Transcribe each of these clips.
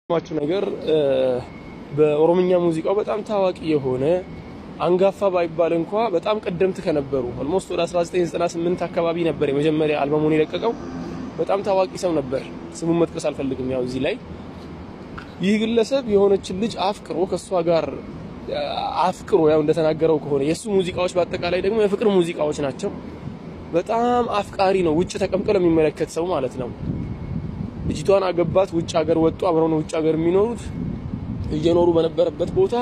ማችሁ ነገር በኦሮምኛ ሙዚቃው በጣም ታዋቂ የሆነ አንጋፋ ባይባል እንኳ በጣም ቀደምት ከነበሩ ኦልሞስት ወደ 1998 አካባቢ ነበር የመጀመሪያ አልበሙን የለቀቀው። በጣም ታዋቂ ሰው ነበር። ስሙን መጥቀስ አልፈልግም። ያው እዚህ ላይ ይህ ግለሰብ የሆነችን ልጅ አፍቅሮ ከሷ ጋር አፍቅሮ ያው እንደተናገረው ከሆነ የሱ ሙዚቃዎች በአጠቃላይ ደግሞ የፍቅር ሙዚቃዎች ናቸው። በጣም አፍቃሪ ነው። ውጭ ተቀምጦ ለሚመለከት ሰው ማለት ነው። ልጅቷን አገባት። ውጭ ሀገር ወጡ። አብረው ነው ውጭ ሀገር የሚኖሩት። እየኖሩ በነበረበት ቦታ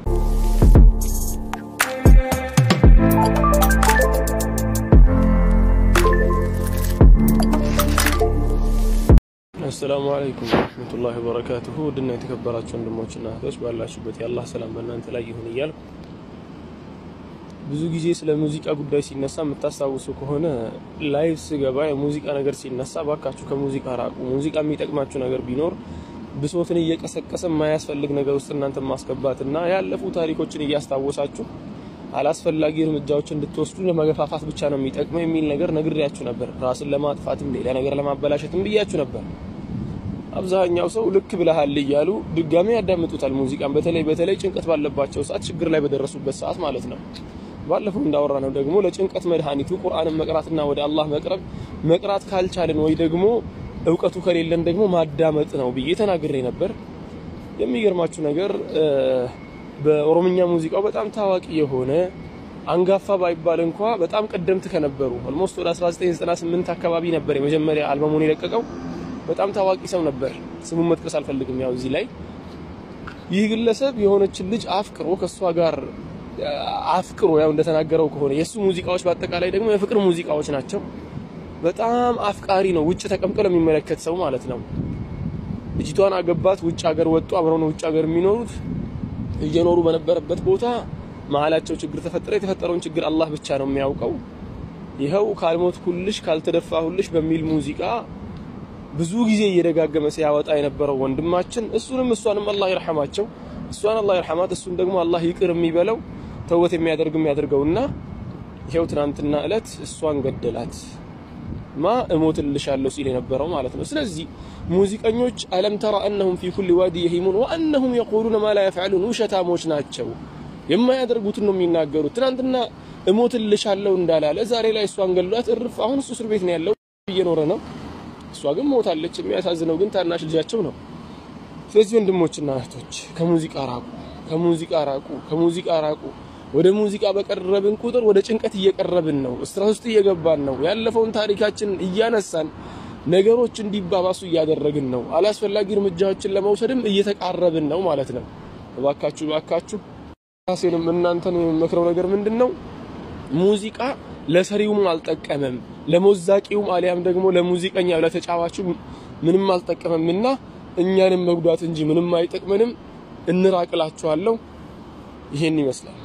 አሰላሙ አለይኩም ወረህመቱላሂ ወበረካቱሁ። ውድና የተከበራችሁ ወንድሞችና እህቶች ባላችሁበት የአላህ ሰላም በእናንተ ላይ ይሁን እያልኩ ብዙ ጊዜ ስለ ሙዚቃ ጉዳይ ሲነሳ የምታስታውሱ ከሆነ ላይቭ ስገባ የሙዚቃ ነገር ሲነሳ ባካችሁ ከሙዚቃ ራቁ። ሙዚቃ የሚጠቅማችሁ ነገር ቢኖር ብሶትን እየቀሰቀሰ የማያስፈልግ ነገር ውስጥ እናንተ ማስገባትና ያለፉ ታሪኮችን እያስታወሳችሁ አላስፈላጊ እርምጃዎች እንድትወስዱ ለመገፋፋት ብቻ ነው የሚጠቅመው የሚል ነገር ነግሬያችሁ ነበር። ራስን ለማጥፋትም ሌላ ነገር ለማበላሸትም ብያችሁ ነበር። አብዛኛው ሰው ልክ ብለሃል እያሉ ድጋሚ ያዳምጡታል ሙዚቃን። በተለይ በተለይ ጭንቀት ባለባቸው ሰዓት፣ ችግር ላይ በደረሱበት ሰዓት ማለት ነው። ባለፈው እንዳወራ ነው ደግሞ ለጭንቀት መድኃኒቱ ቁርአንን መቅራትና ወደ አላህ መቅረብ፣ መቅራት ካልቻልን ወይ ደግሞ እውቀቱ ከሌለን ደግሞ ማዳመጥ ነው ብዬ ተናግሬ ነበር። የሚገርማችሁ ነገር በኦሮምኛ ሙዚቃው በጣም ታዋቂ የሆነ አንጋፋ ባይባል እንኳ በጣም ቀደምት ከነበሩ ኦልሞስት ወደ 1998 አካባቢ ነበር የመጀመሪያ አልበሙን የለቀቀው። በጣም ታዋቂ ሰው ነበር። ስሙን መጥቀስ አልፈልግም። ያው እዚህ ላይ ይህ ግለሰብ የሆነችን ልጅ አፍቅሮ ከሷ ጋር አፍቅሮ ያው እንደተናገረው ከሆነ የሱ ሙዚቃዎች በአጠቃላይ ደግሞ የፍቅር ሙዚቃዎች ናቸው። በጣም አፍቃሪ ነው። ውጭ ተቀምጦ ለሚመለከት ሰው ማለት ነው። ልጅቷን አገባት። ውጭ ሀገር ወጡ። አብረው ነው ውጭ ሀገር የሚኖሩት። እየኖሩ በነበረበት ቦታ መሀላቸው ችግር ተፈጠረ። የተፈጠረውን ችግር አላህ ብቻ ነው የሚያውቀው። ይኸው ካልሞት ሁልሽ ካልተደፋ ሁልሽ በሚል ሙዚቃ ብዙ ጊዜ እየደጋገመ ሲያወጣ የነበረው ወንድማችን እሱንም እሷንም አላህ ይርሐማቸው፣ እሷን አላህ ይርሐማት፣ እሱን ደግሞ አላህ ይቅር የሚበለው ተውበት የሚያደርግ የሚያደርገውና ይኸው ትናንትና እለት እሷን ገደላት። ማ እሞትልሻለሁ ሲል የነበረው ማለት ነው። ስለዚህ ሙዚቀኞች አለም ተራ እነሁም ፊ ኩሊ ዋዲ የሂሙን ወአነሁም የቁሉነ ማ ላ የፍዐሉን ውሸታሞች ናቸው። የማያደርጉትን ነው የሚናገሩት። ትናንትና እሞትልሻለሁ እንዳላለ ዛሬ ላይ እሷን ገሏት እርፍ። አሁን እሱ እስር ቤት ነው ያለው እየኖረ ነው። እሷ ግን ሞታለች። የሚያሳዝነው ግን ታናሽ ልጃቸው ነው። ስለዚህ ወንድሞችና እህቶች ከሙዚቃ ራቁ፣ ከሙዚቃ ራቁ፣ ከሙዚቃ ራቁ። ወደ ሙዚቃ በቀረብን ቁጥር ወደ ጭንቀት እየቀረብን ነው። ስትረስ ውስጥ እየገባን ነው። ያለፈውን ታሪካችንን እያነሳን ነገሮች እንዲባባሱ እያደረግን ነው። አላስፈላጊ እርምጃዎችን ለመውሰድም እየተቃረብን ነው ማለት ነው። እባካችሁ እባካችሁ ራሴንም እናንተን የምመክረው ነገር ምንድን ነው? ሙዚቃ ለሰሪውም አልጠቀመም፣ ለሞዛቂውም አሊያም ደግሞ ለሙዚቀኛ ለተጫዋቹ ምንም አልጠቀመምና እኛንም መጉዳት እንጂ ምንም አይጠቅመንም። እንራቅላችኋለሁ። ይሄን ይመስላል።